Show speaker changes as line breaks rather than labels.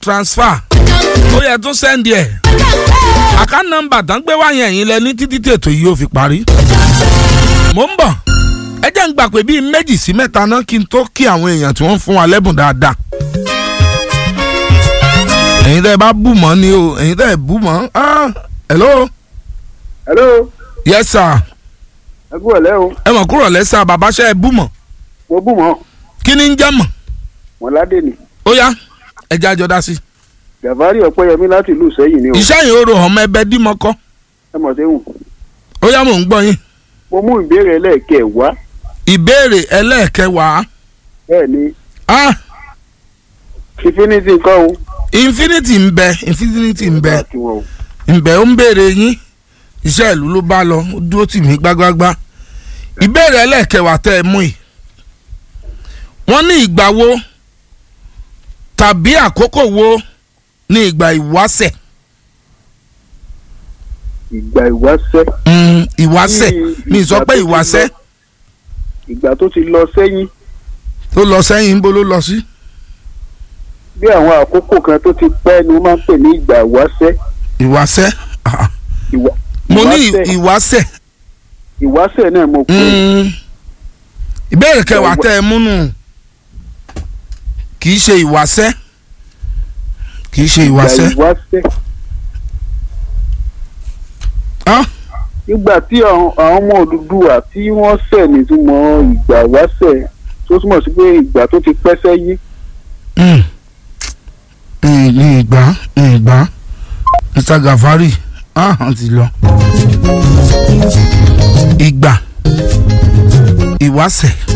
transfer ó yẹ tún sẹ́ndì ẹ̀ àká nọ́mbà tán gbé wá yẹn yín lẹ ní títí tètò yìí ó fi parí. mo ń bọ̀ ẹ jẹ́ ń gbà pé bíi méjì sí mẹ́ta náà kí n tó kí àwọn èèyàn tí wọ́n fún wa lẹ́bùn dáadáa. ẹ̀yin tẹ́ ẹ bá bù mọ́ ni o ẹ̀yin tẹ́ ẹ bù mọ́ ah hello
hello
yes sir
ẹ kú ọ̀lẹ́ o
ẹ mọ̀ kúrò lẹ́sà bàbá ṣe é bù mọ́
mo bù mọ́
kí ni ń jẹ́ mọ̀
wọn ládé ni
ó yá ẹ jẹ́ àjọ dá sí.
gàfárì ọ̀pẹ́yẹmí láti ìlú sẹ́yìn ni o
iṣẹ́ yìí ó ro ọmọ ẹbẹ dímọ́kọ́
ẹ mọ̀ sẹ́wọ̀n
ó yá mò ń gbọ́ yín.
mo mú ìbéèrè ẹlẹ́ẹ̀kẹ́ wá
ìbéèrè ẹlẹ́ẹ̀kẹwàá
bẹ́ẹ̀ ni
ah
infinity nǹkan o.
infinity ń bẹ infinity ń bẹ
kí wọn o.
ń bẹ ó ń béèrè yín iṣẹ́ ìlú ló bá lọ ó dúró tì mí gbágbágbá ìbéèrè ẹlẹ́ẹ̀kẹwàá tẹ́ ẹ mú yìí wọ́n ní ìgbà wo tàbí àkókò wo ní ìgbà ìwáṣẹ̀
ìgbà ìwáṣẹ́
Mm, ìwáṣẹ̀
Ní
mi sọ
ìgbà
pé
tó ti
ìwáṣẹ̀
lọ- ìgbà tó ti lọ sẹ́yìn
tó lọ sẹ́yìn níbo ló lọ sí.
bí àwọn àkókò kan tó ti pẹ́ ni wọ́n máa ń pè ní ìgbà ìwáṣẹ́
ìwáṣẹ̀ ah,
ìwà-
mo ní
ìwáṣẹ̀-
ìwáṣẹ̀
ìwáṣẹ̀ náà mo pè é.
Mm. ìbéèrè kẹwàá
Ìwà-
tẹ ẹ múnú kì í ṣe ìwáṣẹ̀ kì í ṣe
ìgbà
ìwáṣẹ̀
ìwáṣẹ̀
Ah,
nígbà tí àwọn àwọn ọmọ Odùduwà tí wọ́n ṣẹ̀ nítumọ̀ ìgbà ìwáṣẹ̀ tó túmọ̀ sí pé ìgbà tó ti pẹ́ sẹ́yìn
mm. Mm, ní ìgbà ní ìgbà Mr. Gafari ah wọ́n ti lọ ìgbà ìwáṣẹ̀